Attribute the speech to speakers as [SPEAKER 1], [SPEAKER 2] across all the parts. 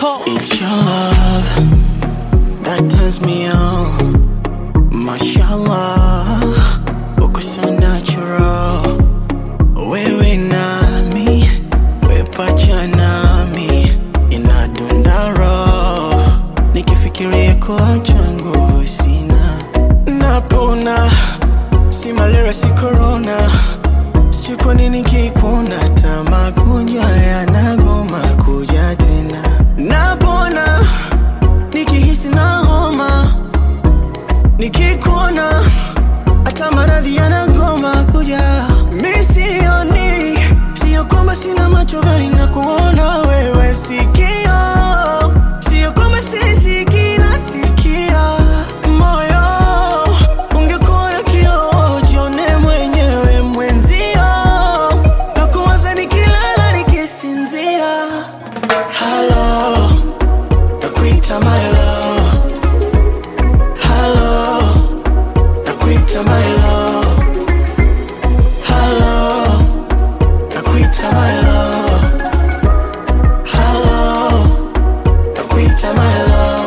[SPEAKER 1] Moko.
[SPEAKER 2] It's your love that turns me on. Mashallah, uko so natural. Wewe nami, wepacha nami, inadunda roho. Nikifikiria kuacha nguvu sina, napona. Si malaria, si corona. Sijui kwa nini kikuna hata magonjwa yanagoma kuja tena. Napona nikihisi na homa, nikikuona hata maradhi yanagoma kuja. Mi sioni, sio kwamba sina macho bali na kuona wewe sikio, sio kwamba sisikii nasikia moyo. Ungekuwa na kioo jione mwenyewe mwenzio, na kuwaza nikilala nikisinzia. Hello, nakuita my love. Hello, nakuita my love. Hello, nakuita my love. Hello, nakuita my love.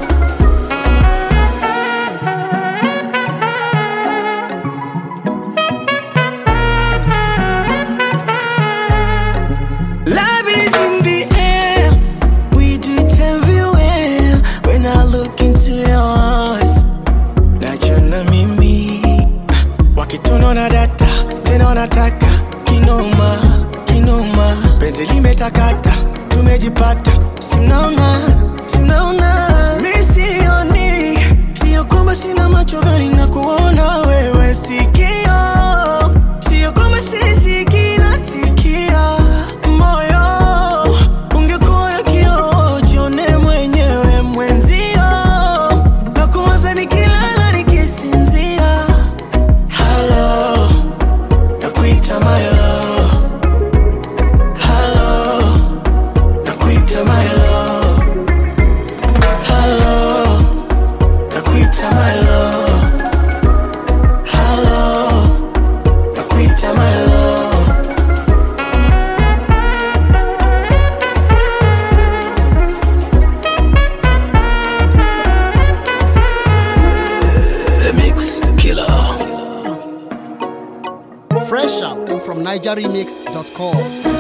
[SPEAKER 2] Love is in the air. We do it everywhere. When I look into your eyes, najiona mimi wakitunaona data tena wanataka kinoma kinoma, penzi limetakata, tumejipata, simnaona simnaona, mi sioni, sio kwamba sina macho bali na kuona wewe sikio, sio kwamba sisikii nasikia moyo. Ungekuwa na kioo jione mwenyewe mwenzio, na kuwaza nikilala nikisinzia. Hello, nakuita my love. Hello, nakuita my love. Hello, nakuita my love. Hello, nakuita my love.
[SPEAKER 3] The Mix Killer.
[SPEAKER 4] Fresh out from NigerRemix.com.